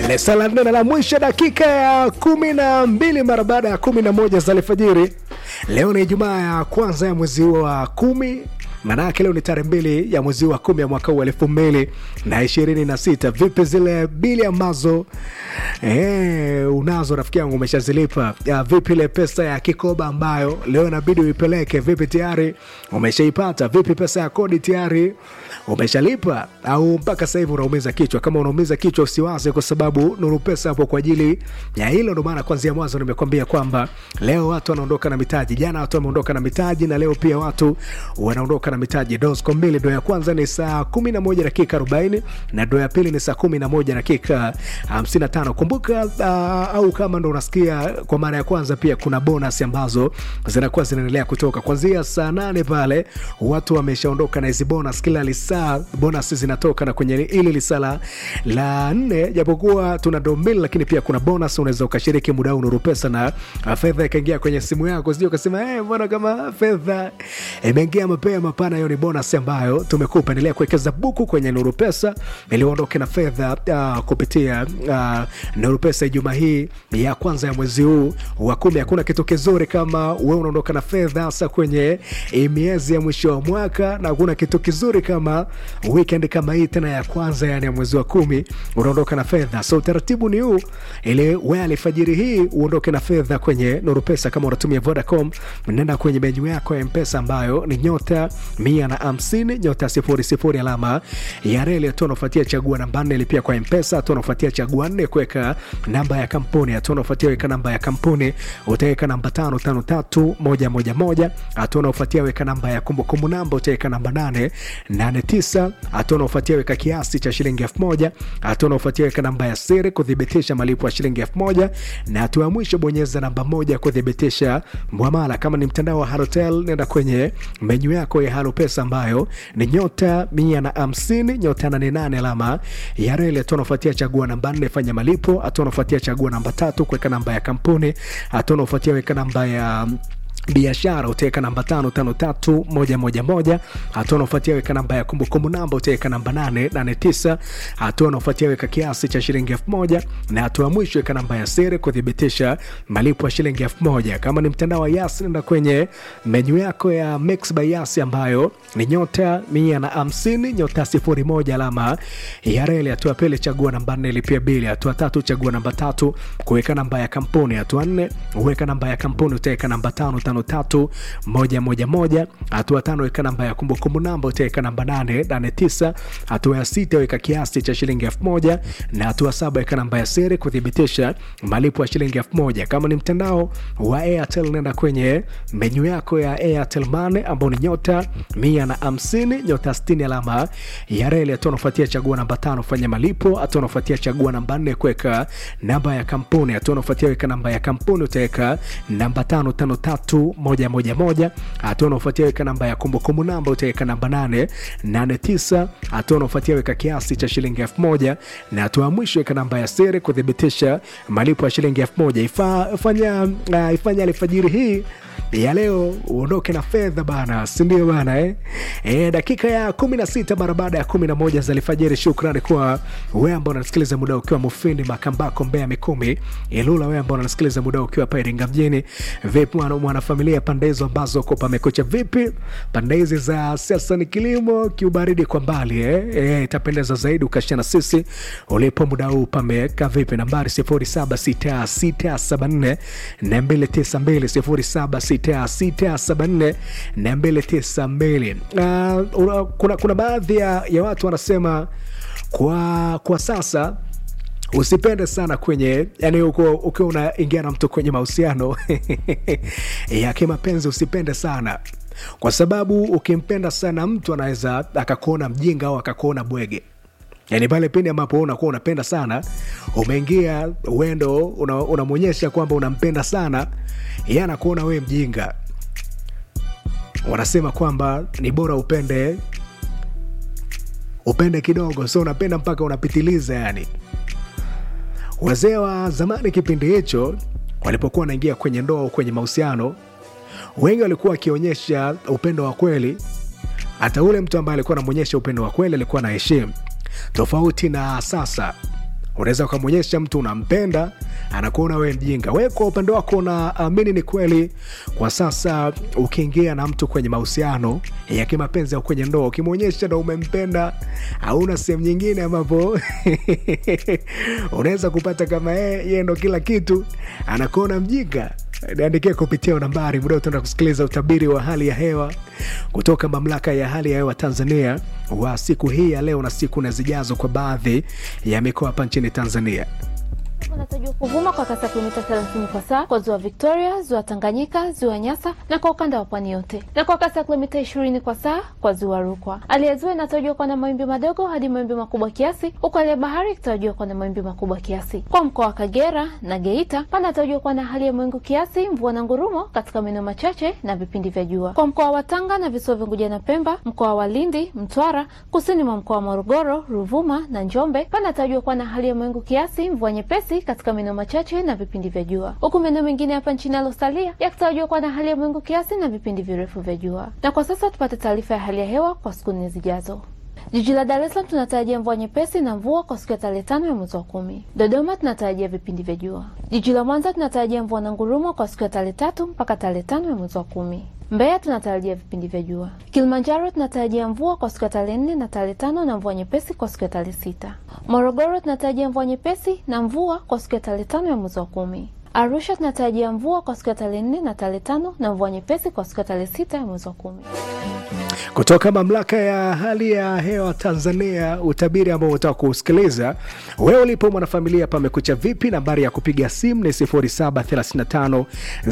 Lesala nne la mwisho dakika ya kumi na mbili mara baada ya kumi na moja za alfajiri. Leo ni Ijumaa ya kwanza ya mwezi wa kumi Manake leo ni tarehe mbili ya mwezi wa kumi ya mwaka huu elfu mbili na ishirini na sita. Vipi zile bili ambazo eh, unazo rafiki yangu umeshazilipa? Ya, vipi ile pesa ya kikoba ambayo leo inabidi uipeleke? Vipi tayari umeshaipata? Vipi pesa ya kodi tayari umeshalipa au mpaka sasa hivi unaumiza kichwa? Kama unaumiza kichwa usiwaze, kwa sababu Nuru Pesa hapo kwa ajili ya hilo. Ndio maana kwanzia mwanzo nimekwambia kwamba leo watu wanaondoka na mitaji. Jana watu wameondoka na mitaji na leo pia watu wanaondoka na mitaji. Dosco mbili, doo ya kwanza ni saa 11 dakika 40 na doo ya pili ni saa 11 dakika 55. Kumbuka uh, au kama ndo unasikia kwa mara ya kwanza, pia kuna bonus ambazo zinakuwa zinaendelea kutoka kuanzia saa nane pale, watu wameshaondoka na hizi bonus. Kila lisaa bonus zinatoka, na kwenye ili lisaa la nne, japokuwa tuna doo mbili, lakini pia kuna bonus. Unaweza ukashiriki muda huu Nuru Pesa na uh, fedha ikaingia kwenye simu yako, sio ukasema eh, mbona kama fedha imeingia mapema. Hapana, hiyo ni bonus ambayo tumekupa. Endelea kuwekeza buku kwenye Nuru Pesa ili uondoke na fedha uh, kupitia uh, Nuru Pesa. Ijumaa hii ya kwanza ya mwezi huu wa kumi, hakuna kitu kizuri kama wewe unaondoka na fedha, hasa kwenye miezi ya mwisho wa mwaka, na hakuna kitu kizuri kama weekend kama hii tena ya kwanza, yani ya mwezi wa kumi, unaondoka na fedha. So utaratibu ni huu, ili wewe alfajiri hii uondoke na fedha kwenye Nuru Pesa. Kama unatumia Vodacom, nenda kwenye menyu yako ya Mpesa ambayo ni nyota mia na hamsini nyota sifuri sifuri alama ya reli. Hatua unafuatia chagua namba nne lipia kwa Mpesa. Hatua unafuatia chagua nne kuweka namba ya kampuni. Hatua unafuatia weka namba ya kampuni, utaweka namba tano tano tatu moja moja moja. Hatua unafuatia weka namba ya kumbukumbu namba, utaweka namba nane nane tisa. Hatua unafuatia weka kiasi cha shilingi elfu moja. Hatua unafuatia weka namba ya siri kuthibitisha malipo ya shilingi elfu moja, na hatua ya mwisho bonyeza namba moja kuthibitisha mwamala. Kama ni mtandao wa Halotel, nenda kwenye menyu yako ya Halo Pesa ambayo ni nyota mia na hamsini nyota nane nane alama ya reli. Hatua unafuatia chagua namba nne fanya malipo. Hatua unafuatia chagua namba tatu kuweka namba ya kampuni. Hatua unafuatia weka namba ya biashara utaweka namba tano tano tatu moja moja moja. Hatua unaofuatia weka namba ya kumbukumbu namba utaweka namba nane nane tisa. Hatua unaofuatia weka kiasi cha shilingi elfu moja na hatua mwisho weka namba ya siri kuthibitisha malipo ya shilingi elfu moja. Kama ni mtandao wa Yas, nenda kwenye menyu yako ya Mix by Yas ambayo ni nyota mia na hamsini nyota sifuri moja alama ya reli. Hatua pili chagua namba nne lipia bili. Hatua tatu chagua namba tatu kuweka namba ya kampuni. Hatua nne uweka namba ya kampuni utaweka namba tano tano tatu moja moja moja. Hatua tano weka namba ya kumbukumbu namba utaweka namba nane nane tisa. Hatua ya sita weka kiasi cha shilingi elfu moja na hatua saba weka namba ya siri kuthibitisha malipo ya shilingi elfu moja. Kama ni mtandao wa Airtel nenda kwenye menyu yako ya Airtel Money ambao ni nyota mia na hamsini nyota sitini alama ya reli. Hatua unafuatia chagua namba tano fanya malipo. Hatua unafuatia chagua namba nne kuweka namba ya kampuni. Hatua unafuatia weka namba ya kampuni utaweka namba tano tano tatu moja moja moja. Hatua unaofuatia weka namba ya kumbukumbu namba utaweka namba nane nane tisa. Hatua unaofuatia weka kiasi cha shilingi elfu moja na hatua ya mwisho weka namba ya siri kuthibitisha malipo ya shilingi elfu moja. Ifa, ifanya uh, ifanya alfajiri hii ya leo uondoke na fedha bana, si ndio bana eh? E, dakika ya kumi na sita mara baada ya kumi na moja za alfajiri. Shukrani kwa wewe ambao unasikiliza muda ukiwa Mufindi, Makambako, Mbeya, Mikumi, Ilula. Wewe ambao unasikiliza muda ukiwa hapa Iringa mjini. Vipi mwana mwanafamilia pande hizo ambazo uko pamekucha vipi? Pande hizi za siasa ni kilimo kiubaridi kwa mbali eh? E, itapendeza zaidi ukashana sisi ulipo muda huu pameka vipi? Nambari 076674 na 292 07 674 uh, kuna, kuna baadhi ya, ya watu wanasema kwa, kwa sasa usipende sana kwenye yani, ukiwa unaingia na mtu kwenye mahusiano ya kimapenzi usipende sana kwa sababu ukimpenda sana mtu anaweza akakuona mjinga au akakuona bwege. Yani pale pindi ambapo unakuwa unapenda sana, umeingia uendo unamwonyesha una kwamba unampenda sana, yeye anakuona wewe mjinga. Wanasema kwamba ni bora upende upende kidogo, so unapenda mpaka unapitiliza. Yani wazee wa zamani kipindi hicho walipokuwa wanaingia kwenye ndoa au kwenye mahusiano, wengi walikuwa wakionyesha upendo wa kweli. Hata ule mtu ambaye alikuwa anamwonyesha upendo wa kweli alikuwa na heshimu tofauti na sasa unaweza ukamwonyesha mtu unampenda anakuona wewe mjinga we kwa upande wako unaamini ni kweli kwa sasa ukiingia na mtu kwenye mahusiano ya kimapenzi au kwenye ndoa ukimwonyesha na umempenda hauna sehemu nyingine ambapo unaweza kupata kama yeye yeye ndo kila kitu anakuona mjinga niandikia kupitia nambari muda utaenda kusikiliza utabiri wa hali ya hewa kutoka mamlaka ya hali ya hewa tanzania wa siku hii ya leo na siku na zijazo kwa baadhi ya mikoa hapa nchini tanzania unatarajiwa kuvuma kwa kasi ya kilomita 30 kwa saa kwa ziwa Victoria, ziwa Tanganyika, ziwa Nyasa na kwa ukanda wa pwani yote, na kwa kasi ya kilomita 20 kwa saa kwa ziwa Rukwa. Hali ya ziwa inatarajiwa kuwa na mawimbi madogo hadi mawimbi makubwa kiasi, huku hali ya bahari ikitarajiwa kuwa na mawimbi makubwa kiasi. Kwa mkoa wa Kagera na Geita panatarajiwa kuwa na hali ya mawingu kiasi, mvua na ngurumo katika maeneo machache na vipindi vya jua. Kwa mkoa wa Tanga na visiwa vya Unguja na Pemba, mkoa wa Lindi, Mtwara, kusini mwa mkoa wa Morogoro, Ruvuma na Njombe panatarajiwa kuwa na hali ya mawingu kiasi, mvua nyepesi katika maeneo machache na vipindi vya jua, huku maeneo mengine hapa nchini yalosalia yakitarajiwa kuwa na hali ya mawingu kiasi na vipindi virefu vya jua. Na kwa sasa tupate taarifa ya hali ya hewa kwa siku nne zijazo. Jiji la Dar es Salaam tunatarajia mvua nyepesi na mvua kwa siku ya tarehe tano ya mwezi wa kumi. Dodoma tunatarajia vipindi vya jua. Jiji la Mwanza tunatarajia mvua na ngurumo kwa siku ya tarehe tatu mpaka tarehe tano ya mwezi wa kumi. Mbeya tunatarajia vipindi vya jua. Kilimanjaro tunatarajia mvua kwa siku ya tarehe nne na tarehe tano na mvua nyepesi kwa siku ya tarehe sita. Morogoro tunatarajia mvua nyepesi na mvua kwa siku ya tarehe tano ya mwezi wa kumi. Arusha tunatarajia mvua kwa siku ya tarehe nne na tarehe tano na mvua nyepesi kwa siku ya tarehe sita ya mwezi wa kumi. kutoka mamlaka ya hali ya hewa Tanzania, utabiri ambao utaka kusikiliza wewe ulipo mwanafamilia, pamekucha vipi? Nambari ya kupiga simu ni 0735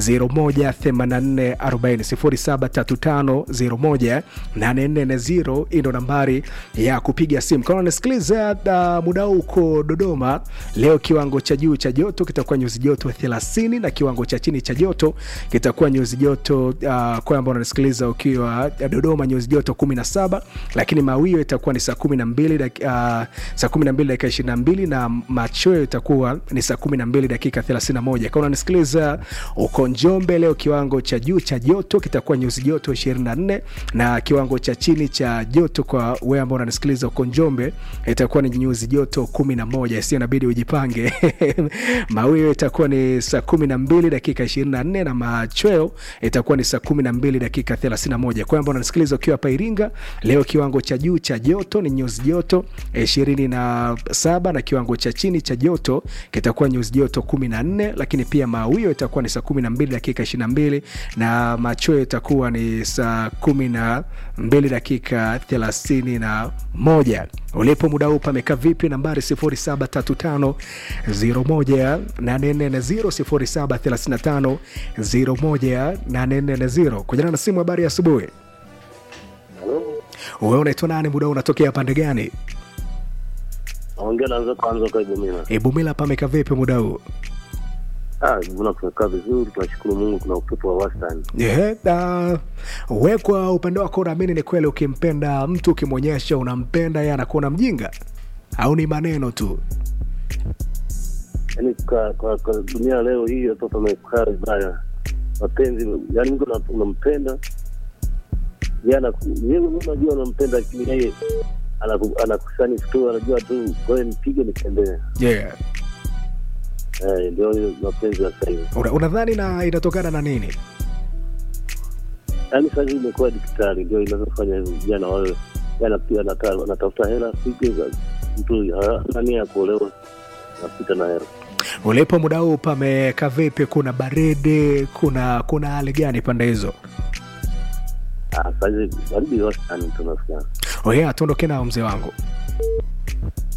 018440 0735 hii ndo nambari ya kupiga simu. Kama unasikiliza uh, muda huu uko Dodoma, leo kiwango cha juu cha joto kitakuwa nyuzi joto 30 na kiwango cha chini cha joto kitakuwa nyuzi joto uh, kwa ambao unasikiliza ukiwa Dodoma nyuzi joto 17, lakini mawio itakuwa ni saa 12 dak- uh, saa 12 dakika 22 na machweo itakuwa ni saa 12 dakika 31. Kama unanisikiliza uko Njombe, leo kiwango cha juu cha joto kitakuwa nyuzi joto 24 na kiwango cha chini cha joto kwa wewe ambao unanisikiliza uko Njombe itakuwa ni nyuzi joto 11. Sio, inabidi ujipange. mawio itakuwa ni saa 12 dakika 24 na machweo itakuwa ni saa 12 dakika 31. Kwa ambao unanisikiliza ukiwa hapa Iringa, leo kiwango cha juu cha joto ni nyuzi joto 27 na kiwango cha chini cha joto kitakuwa nyuzi joto 14, lakini pia mawio itakuwa ni saa 12 dakika 22 na machweo itakuwa ni saa 12 dakika 31. Ulipo muda huu pamekaa vipi? Nambari 0735 01 0735 01 kujana na simu. Habari ya asubuhi. Wewe unaitwa nani? Muda huu unatokea pande gani? Naongea naanza kwanza kwa Ibumila. Ibumila pameka vipi muda huu? Ah, Ibumila kumekaa vizuri, tunashukuru Mungu, kuna upepo wa wastani. Yeah, uh, we kwa upande wako unaamini ni kweli ukimpenda mtu ukimwonyesha unampenda yeye anakuona mjinga au ni maneno tu? Yaani kwa, kwa, kwa dunia leo hii watoto wamekaa vibaya, mapenzi, yaani mtu una- unampenda yeye anaku- yeye mwenyewe unajua unampenda, lakini yeye anaku- anakusani tu, anajua tu ngoja nipige nitembee. Yeah. Eh, ndio hiyo mapenzi ya sasa hivi. Una- Unadhani na inatokana na nini? Yaani sasa hivi imekuwa digitali, ndio inavyofanya hivi vijana wawe yana pia anata- anatafuta hela siku za mtu hana nia ya kuolewa, napita na hela Ulipo muda huu pameka vipi? Kuna baridi? Kuna kuna hali gani pande hizo? Ah, sasa hivi baridi wastani tunasikia. Oye, tuondoke nao mzee wangu.